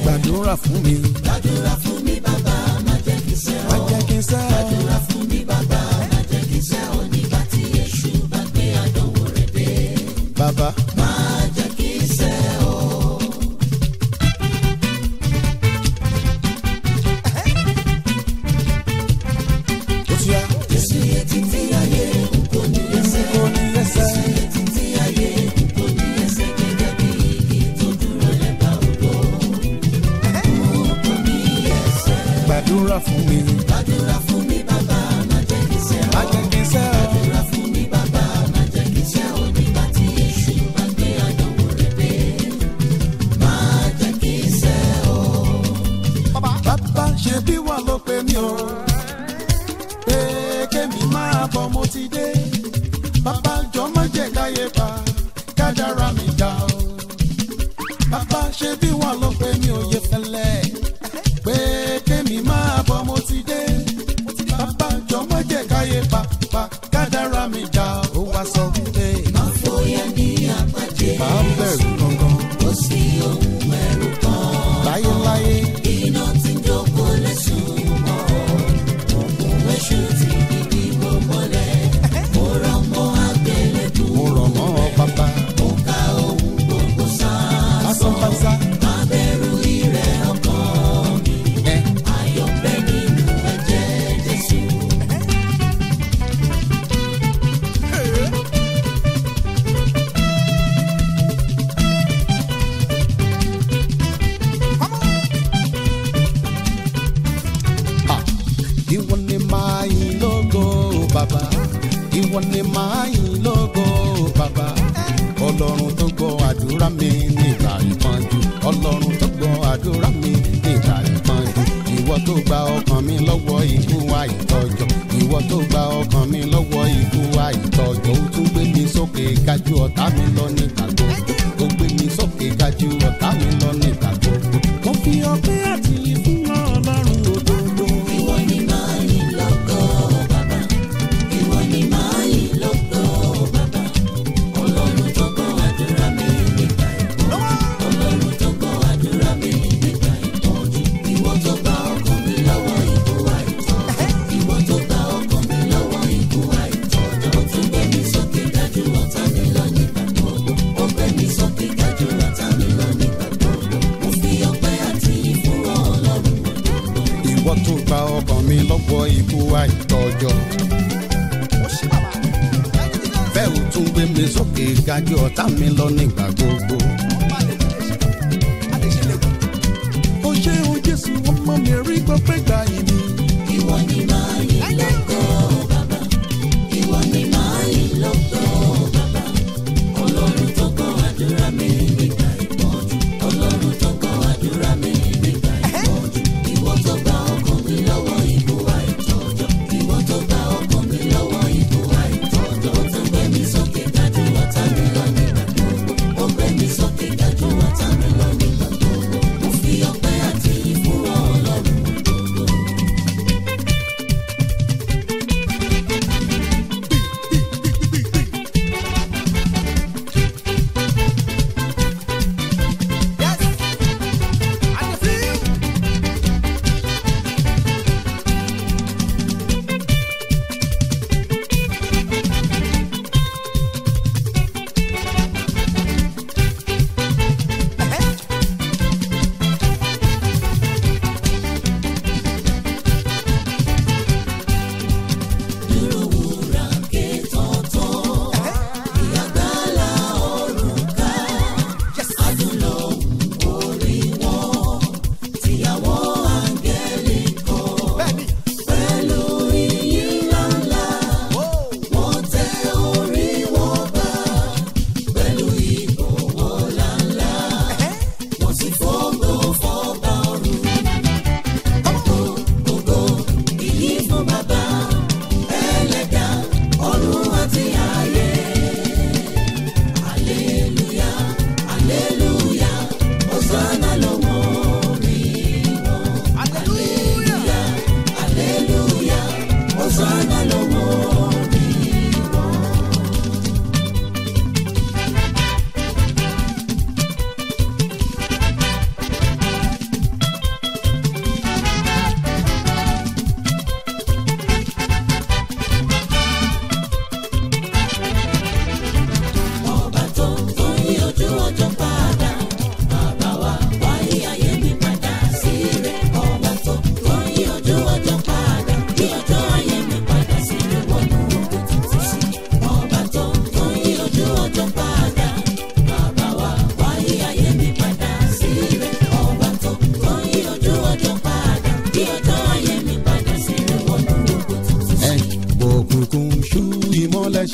gbàdúrà fún mi. gbàdúrà fún mi bàbá má jẹ́ kí sẹ́ má ọ́. jẹ́ kí n sẹ́ ọ. gbàdúrà fún mi bàbá má jẹ́ kí sẹ́ ọ́ nígbà tí èṣù bá gbé àdánwò rẹ̀ dé. bàbá má jẹ́ kí sẹ́ ọ́. ó ti yá. Jésù yẹ títí ayé n kò ní ẹsẹ̀. kò ní ẹsẹ̀. Yẹ títí ayé n kò ní ẹsẹ̀ gẹ́gẹ́ bí igi tó dúró lẹ́bàá odò. N kò ní ẹsẹ̀. gbàdúrà fún mi. Gbàdúrà fún mi bàbá má jẹ́ kí sẹ́ má ọ́. jẹ́ kí n sẹ́ ọ. Gbàdúrà fún mi bàbá má jẹ́ kí sẹ́ ọ́ nígbà tí èṣù bá gbé àdánwò rẹ̀ dé. Má jẹ́ kí sẹ́ ọ́. bàbá ṣe bí wà ló pe mí o. pé kémi máa bọ̀ mo ti dé. bàbá jọ má jẹ́ káyé pa kádàrá mi dá o. bàbá ṣe bí wà ló pe mí o yẹ fẹ́lẹ́. pé kémi máa bọ̀ mo ti dé. bàbá jọ má jẹ́ káyé pa pa kádàrá mi dá o. ó wá sọ wípé Má fòyà ní àpàdé. máa ń bẹ̀rù gangan Kò sí ohun ẹ̀rù kan. láyéláyé. Iná tí ń jókòó lẹ́sùn mọ́. Òkun èṣù ti di bíbó mọ́lẹ̀. Mo rọ̀ mọ́ àgbélébù. mo rọ̀ mọ́ ọ bàbá. Mo ka ohun gbogbo sáà. lásán pásá. Má bẹ̀rù ìrẹ̀ ọkàn mi. ẹ Ayọ̀ bẹ nínú ẹ̀jẹ̀ Jésù. Ah, ìwọ ni máa yìn lógo bàbá ìwọ ni máa yìn lógo bàbá ọlọ́run tó gbọ́ àdúrà mi nígbà ìpọ́njú ọlọ́run tó gbọ́ àdúrà mi nígbà ìpọ́njú ìwọ tó gba ọkàn mi lọ́wọ́ ikú àìtọ́jọ́ ìwọ tó gba ọkàn mi lọ́wọ́ ikú àìtọ́jọ́ ó tún gbé mi sókè gájú ọ̀tá mi lọ nígbà gbogbo ó gbé mi sókè gájú ọ̀tá mi lọ nígbà gbogbo mo fi ọpẹ́ àti ìfún ọlọ́run òdodo. Ìwọ ni máa yìn lógo bàbá. Ìwọ ni máa yìn lógo bàbá. Ọlọ́run tó gbọ́ àdúrà mi nígbà ìpọ́njú. Ọlọ́run tó gbọ́ àdúrà mi nígbà ìpọ́njú. Ìwọ tó gba ọkàn mi lọ́wọ́ ikú àìtọ́jọ́. Ìwọ tó gba ọkàn mi lọ́wọ́ ikú àìtọ́jọ́. Ó tún gbé mi sókè dájú ọ̀tá mi lọ nígbà gbogbo. Ó gbé mi sókè dájú ọ̀tá mi lọ nígbà gbogbo. Mo fi ọpẹ́ àti ìfún Ọlọ́run òdodo. ìwọ tó gba ọkàn mi lọ́wọ́ ikú àìtọ́jọ́. bẹ́ẹ̀ ò tún gbé mi sókè gájú ọ̀tá mi lọ nígbà gbogbo. ó ṣe o jésù ọmọ mi rí gbọ́pẹ́ gbà yìí mi. Ìwọ ni máa yìn lógo bàbá. Ìwọ ni máa yìn lógo bàbá. Ọlọ́run tó gbọ́ àdúrà mi nígbà ìpọ́njú. Ọlọ́run tó gbọ́ àdúrà mi nígbà ìpọ́njú. Ìwọ tó gba ọkàn mi lọ́wọ́ ikú àìtọ́jọ́. Ìwọ tó gba ọkàn mi lọ́wọ́ ikú àìtọ́jọ́. Ó tún gbé mi sókè dájú ọ̀tá mi lọ nígbà gbogbo. Ó gbé mi sókè dájú ọ̀tá mi lọ nígbà gbogbo. Mo fi ọpẹ́ àti ìfún Ọlọ́run òdodo.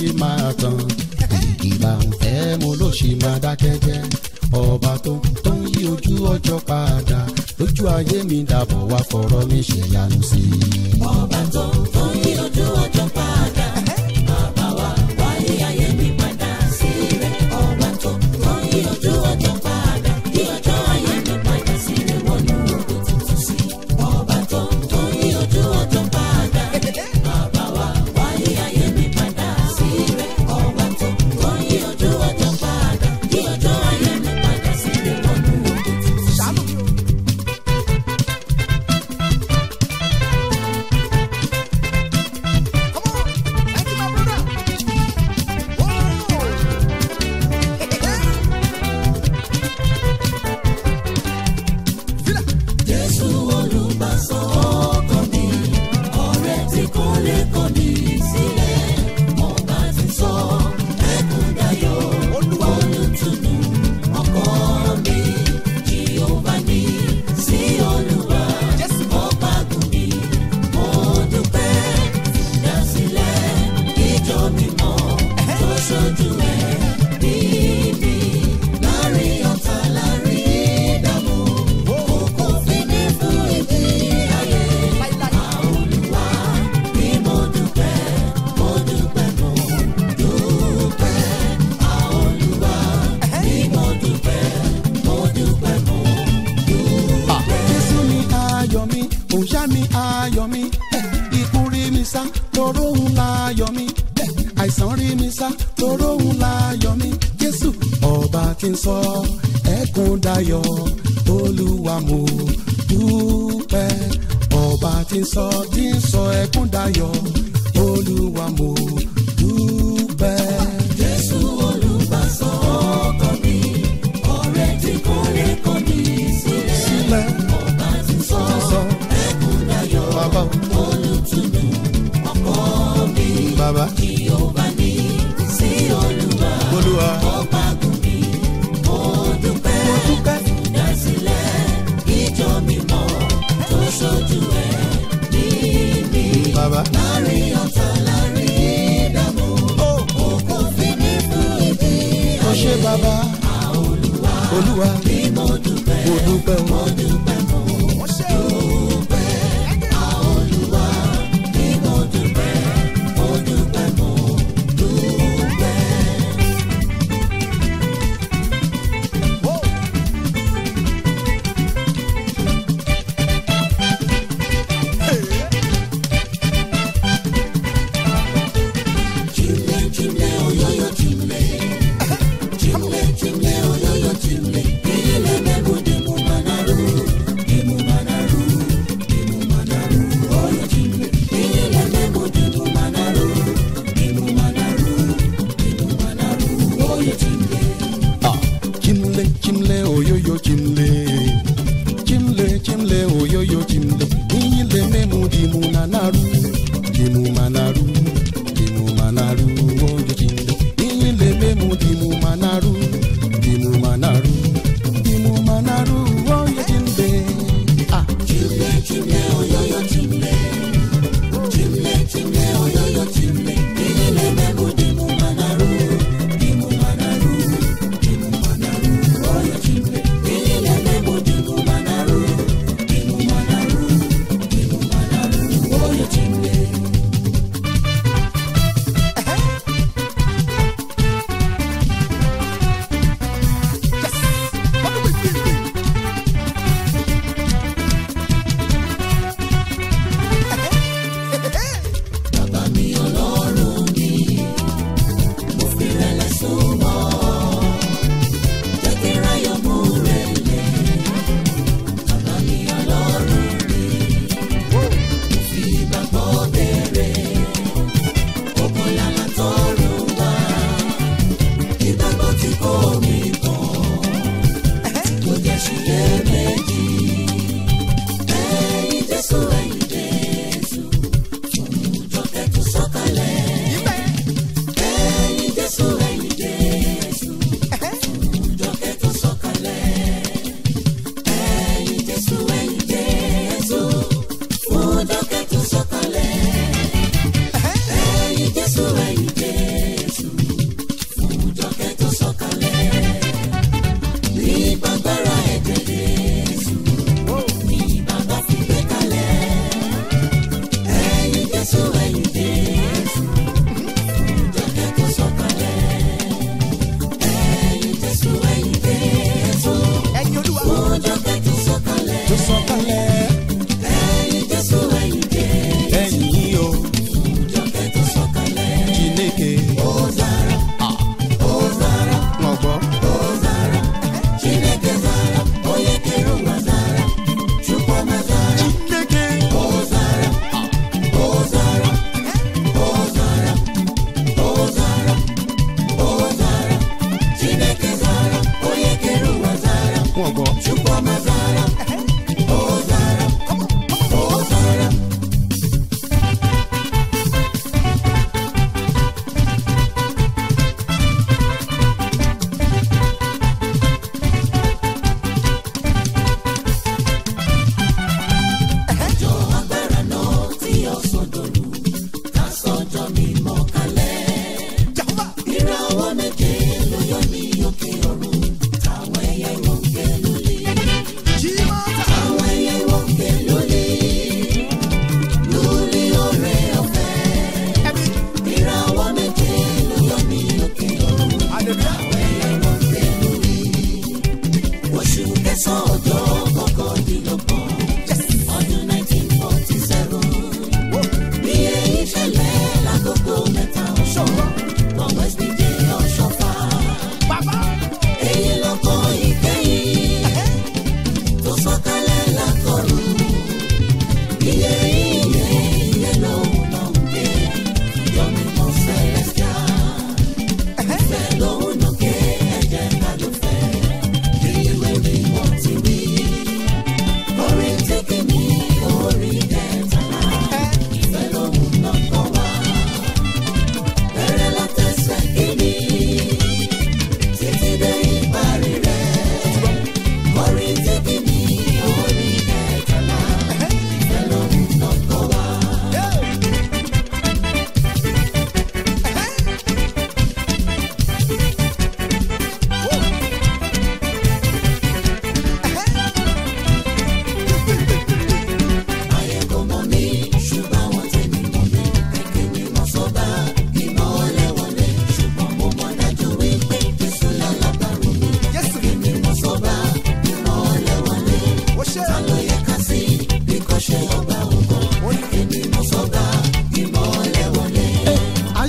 ṣe máa tán ìgbà ń fẹ́ mo ló ṣe máa dákẹ́ jẹ́ ọba tó tó ń yí ojú ọjọ́ padà lójú ayé mi dàbọ̀ wá fọ̀rọ̀ mi ṣe yanu sí i. ọba tó tó yí ojú ọjọ́ padà bàbá wa wáyé ayé mi padà sí rẹ̀ ọba tó tó yí ojú ọjọ́ padà yí ọjọ́ ayé mi padà sí rẹ̀ wọnú ògo tuntun sí ọba tó tó yí ojú ọjọ́ padà bàbá wa wáyé ayé mi padà sí rẹ̀ ọba tó tó yí ojú ọjọ́ padà yí ọjọ́ ayé mi padà sí rẹ̀ wọnú ògo tuntun sí. Jésù olùgbàsọ ọkàn mi, ọ̀rẹ́ tí kò lè kọ̀ mí sílẹ̀. Ọba ti sọ ẹkún dayọ̀, olùtùnú ọkọ mi. Jèhófà ní sí Olúwa, ọba gùn mi. Mo dúpẹ́ ìdásílẹ̀ ìjọ mímọ́ tó ṣojú ẹ̀ bí mi. Láàrin ọ̀tá láàrin ìdààmú, kò fi ní fún ìdí ayé. Àolúwa ni mo dúpẹ́, mo dúpẹ́, mo dúpẹ́. Àolúwa ni mo dúpẹ́, mo dúpẹ́, mo dúpẹ́. Jésù ni ayọ̀ mi, òòṣà mi ayọ̀ mi, eh, ikú rí mi sá, toró òun láyọ̀ mi, eh, àìsàn rí mi sá, toró òun láyọ̀ mi. Jésù ọba tí ń sọ ẹkún dayọ̀, olúwa mo dúpẹ́. Ọba tí ń sọ tí ń sọ ẹkún dayọ̀, olúwa mo dúpẹ́. Jésù olùgbàsọ ọkàn mi, ọ̀rẹ́ tí kò lè kọ̀ mí sílẹ̀. Sílẹ̀ Ọba ti sọ sọ ẹkún dayọ̀, bàbá olùtùnú ọkọ mi. bàbá Jèhófà ní sí Olúwa, olúwa ọba gùn mi. Mo dúpẹ́ mo dúpẹ́. ìdásílẹ̀ ìjọ mímọ́ tó ṣojú ẹ̀ ní mi. Bàbá. Láàrin ọ̀tá láàrin ìdààmú, òkú fi ní fún ìdí Ó ṣé bàbá olúwa bí mo dúpẹ́. mo dúpẹ́ o. Mo dúpẹ́, mo dúpẹ́. Àolúwa bí mo dúpẹ́, mo dúpẹ́, mo dúpẹ́. Chimle, chimle, oyoyo, chimle. Chimle, chimle, oyoyo, chimle. Ile mebu de mu manaru.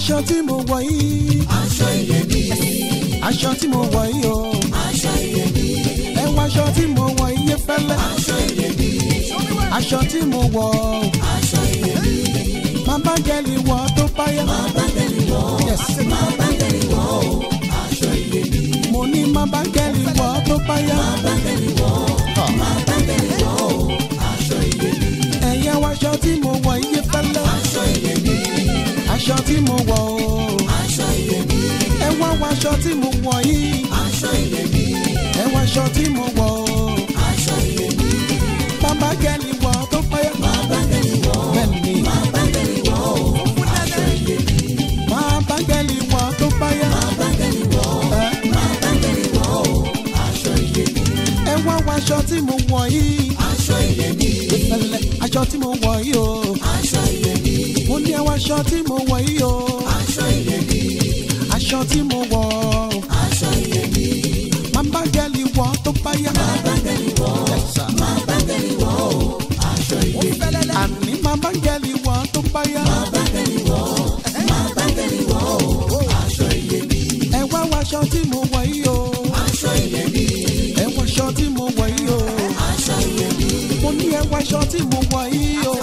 aṣọ tí mo wọ̀ yìí aṣọ iyebíye aṣọ tí mo wọ̀ yìí o aṣọ iyebíye ẹ wọ aṣọ tí mo wọ̀ iye fẹ́lẹ́ aṣọ iyebíye aṣọ tí mo wọ̀ o aṣọ iyebíye má bá gẹ́lì wọ̀ tó báyà máa bá tẹ̀lé wọ̀ Yes. máa bá tẹ̀lé wọ̀ o aṣọ iyebíye mo ní má bá gẹ́lì wọ̀ tó báyà máa bá tẹ̀lé wọ̀ máa bá tẹ̀lé wọ̀ o aṣọ iyebíye ẹ̀yẹ wọ aṣọ tí mo wọ̀ iye fẹ́lẹ́ aṣọ iyebíye aṣọ tí mo wọ̀ o aṣọ iyebíye ẹ wá wọ aṣọ tí mo wọ̀ yìí aṣọ iyebíye ẹ wọ aṣọ tí mo wọ̀ o aṣọ iyebíye má bá gẹ́lì wọ̀ tó báyà máa bá tẹ̀lé wọ̀ bẹ́ẹ̀ni máa bá tẹ̀lé wọ̀ o aṣọ iyebíye má bá gẹ́lì wọ̀ tó báyà máa bá tẹ̀lé wọ̀ ẹ máa bá tẹ̀lé wọ̀ o aṣọ iyebíye ẹ wá wọ aṣọ tí mo wọ̀ yìí aṣọ iyebíye fẹ́lẹ́ aṣọ tí mo wọ̀ yìí o aṣọ iyebíye mo ní ẹ wọ aṣọ tí mo wọ̀ yìí o aṣọ iyebíye aṣọ tí mo wọ̀ aṣọ iyebíye má bá gẹ́lì wọ̀ tó báyà máa bá tẹ̀lé wọ̀ máa bá tẹ̀lé wọ̀ o aṣọ iyebíye àní má bá gẹ́lì wọ̀ tó báyà máa bá tẹ̀lé wọ̀ máa bá tẹ̀lé wọ̀ o aṣọ iyebíye ẹ wá wọ aṣọ tí mo wọ̀ yìí o aṣọ iyebíye ẹ wọ aṣọ tí mo wọ̀ yìí o aṣọ iyebíye mo ní ẹ wọ aṣọ tí mo wọ̀ yìí o